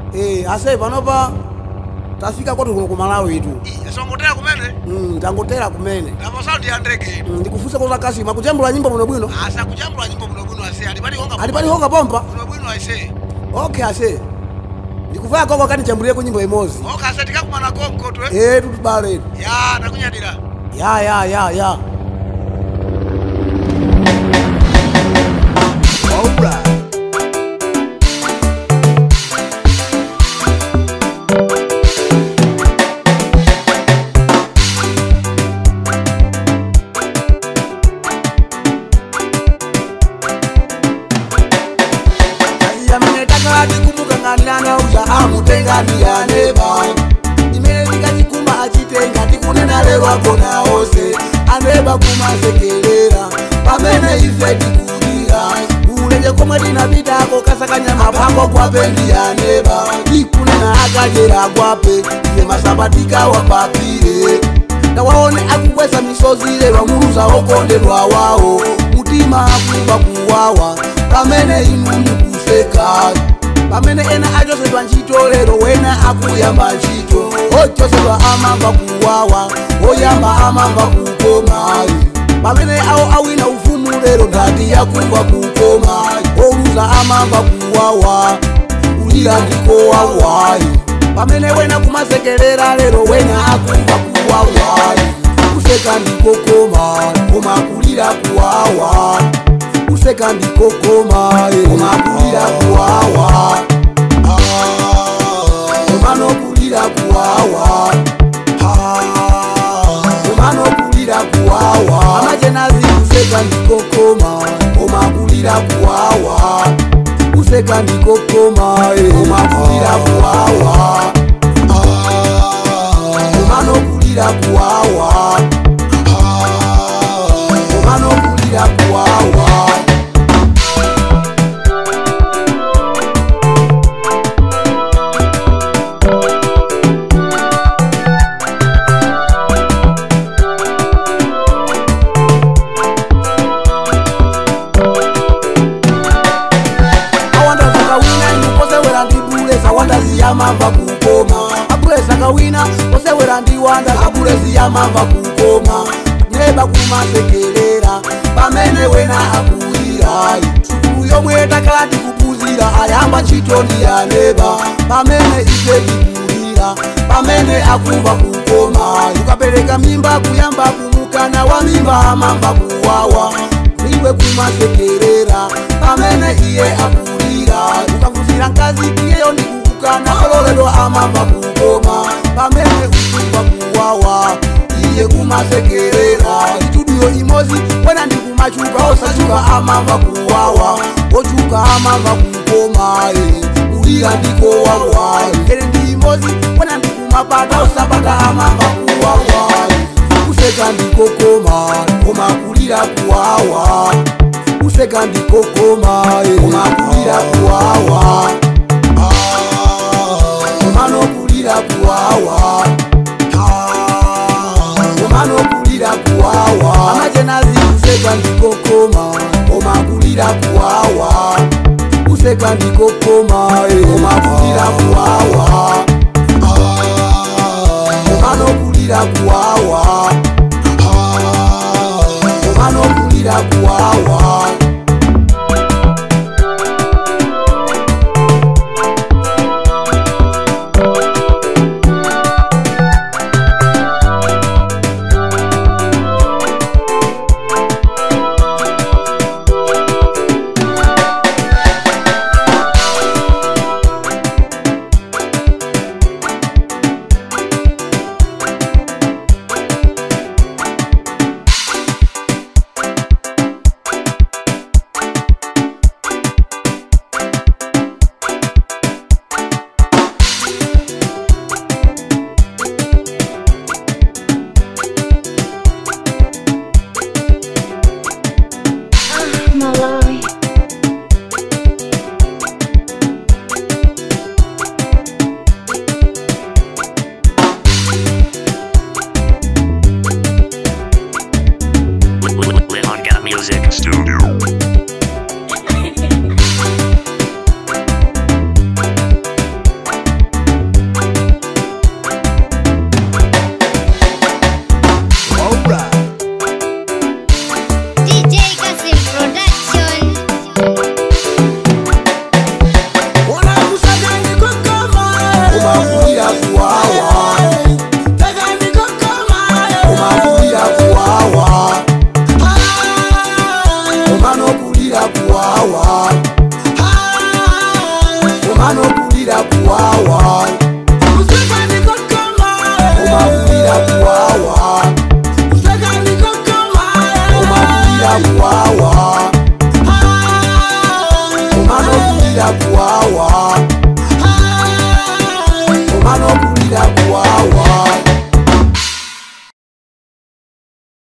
Eh, ase panopa tafika kwatu kuno ku malawi itu songotera kumene Mm, tangotera kumene apo saundi ya ndege Mm, ndikufunsa koza kasima kujambula nyimbo bwinobwino asa kujambula nyimbo bwinobwino ase alipalihonga alipalihoka pompa bwinobwino ase okay ase ndikuvaya koko kanijambulireko nyimbo imodzi oka ase tikakumana konko twe eh tutubale ya takunyadira ya ya ya ya Alright. yamene takalati kumukang'anirana uja amutenganiyaneba imene tikachikuma achitenga tikunena lero agona onse aneba kumasekerera pamene ife tikulira ulenje komwe tinapitako kasakanyama pako kwapendiyaneba tikunena akajera kwape iye masabatika wapapire tawaone akukwesa misozi lero muluza okondedwa wawo mutima akuba kuwawa pamene inu mukuseka pamene ena achosedwa ntchito lero wena akuyamba ntchito ochosedwa amamba kuwawa oyamba amamba kukoma pamene awo awina ufumu lero ndati yakumva kukoma oluza amamba kuwawa kulira ndiko wawayi pamene wena kumasekerera lero wena akumva kuwawayi kuseka ndikokoma koma kulira kuwawa kuseka ndikokoma koma kulira kuwawa komano kulira kuwawa komano kulira kuwawa amajenazi kuseka ndikokoma koma kulira kuwawa kuseka ndikokoma koma kulira kuwawa komano kulira kuwawa komano kulira kuwawa awanda zakawina inuposewera ndibule zawanda ziyamava kukoma abule zakawina posewera ndiwanda zabule ziyamava kukoma neba kumasekerera pamene wena akulira sukulu yomwe takala tikupuzira ayamba ntchito ndiyaneba pamene ife tikulira pamene akumva kukoma ukapereka mimba kuyamba kumukana wa mimba amamva kuwawa iwe kumasekerera pamene iye akulira ukavuzira nkazi iyeyo ndikukukana ololelo amamva kukoma pamene ukumva kuwawa iye kumasekerera ituduyo imozi wena ndikumachuka osachuka amamva kuwawa ochuka amamva kukoma kulira ndiko wawa ere ndi imozi wena ndikumapata osapata amamva kuwawa kuseka ndikokoma koma kulira kuwawa kuseka ndikokoma koma kulira kuwawa komano kulira kuwawa komano kulira kuwawa amajenazi kuseka ndikokoma koma kulira kuwawa kuseka ndikokoma koma kulira kuwawa komano kulira kuwawa komano kulira kuwawa kuwawa